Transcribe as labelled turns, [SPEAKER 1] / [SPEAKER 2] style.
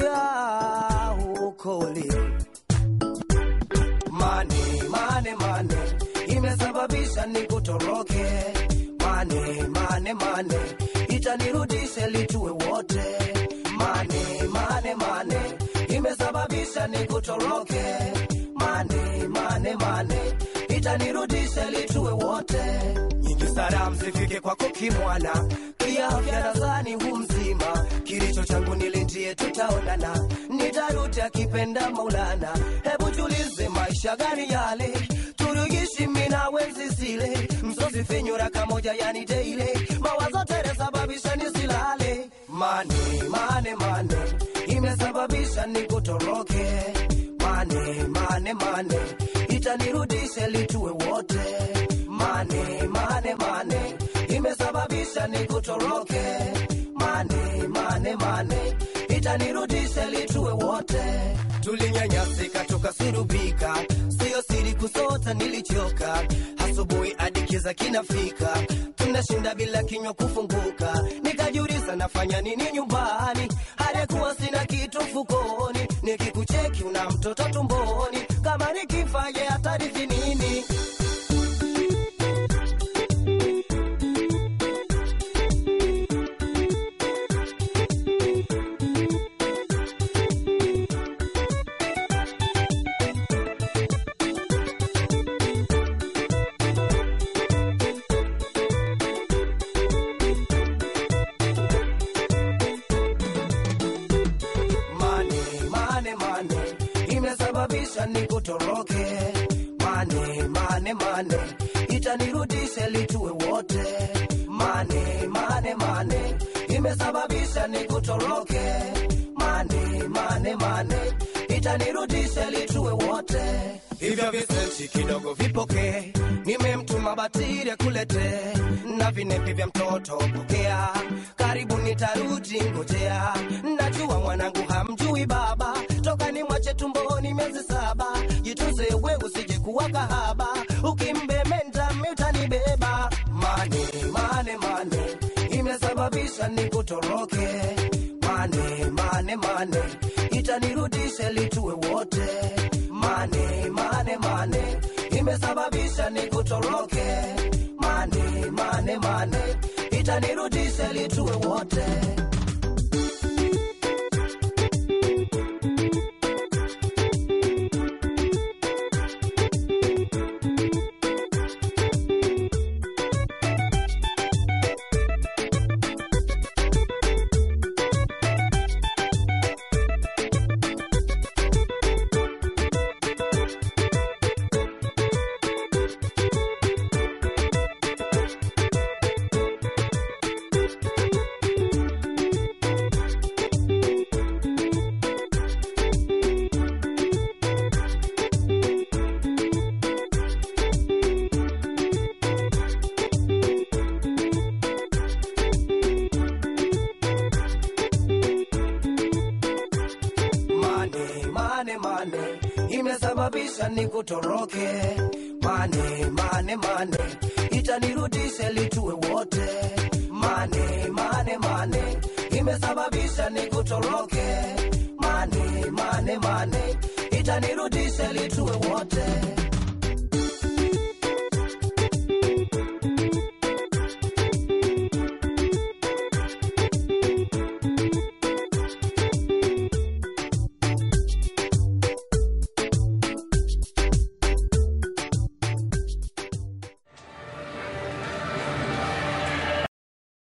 [SPEAKER 1] kufikia huko ulipo. Mane, mane, mane imesababisha nikutoroke. Mane, mane, mane itanirudisha litue wote. Mane, mane, mane imesababisha nikutoroke. Mane, mane, mane itanirudisha litue wote. Nyingi salamu zifike kwako kimwana, kiafya nadhani hu mzima. Kilicho changu nilinjie, tutaonana, nitarudi akipenda Maulana. Hebu tulize maisha gani yale turugishi mina wenzi zile msozi finyura kamoja yani deile mawazo tere sababisha nisilale mane mane mane imesababisha nikutoroke mane mane mane itanirudisha litue wote mane mane mane imesababisha nikutoroke mane mane mane itanirudisha litue wote tulinyanyasika tukasurubika siyo siri kusota nilichoka asubuhi hadi kiza kinafika tunashinda bila kinywa kufunguka nikajiuliza nafanya nini nyumbani halikuwa sina kitu mfukoni nikikucheki una mtoto tumboni kama nikifaye hatarithi nini mane mane mane imesababisha nikutoroke mane mane mane itanirudisha litue wote mane mane mane imesababisha nikutoroke mane mane mane itanirudisha litue wote hivyo visenti kidogo vipokee nimemtuma batiri kulete na vinepi vya mtoto pokea karibu nitarudi ngojea najua mwanangu hamjui baba toka ni mwache tumboni miezi saba jitunze we usije kuwa kahaba ukimbementa miutanibeba mane mane mane imesababisha nikutoroke mane mane mane itanirudisha litue wote mane mane mane imesababisha nikutoroke mane mane mane itanirudisha litue wote mane mane mane imesababisha nikutoroke mane mane mane itanirudisha litue wote mane mane mane imesababisha nikutoroke mane mane mane itanirudisha litue wote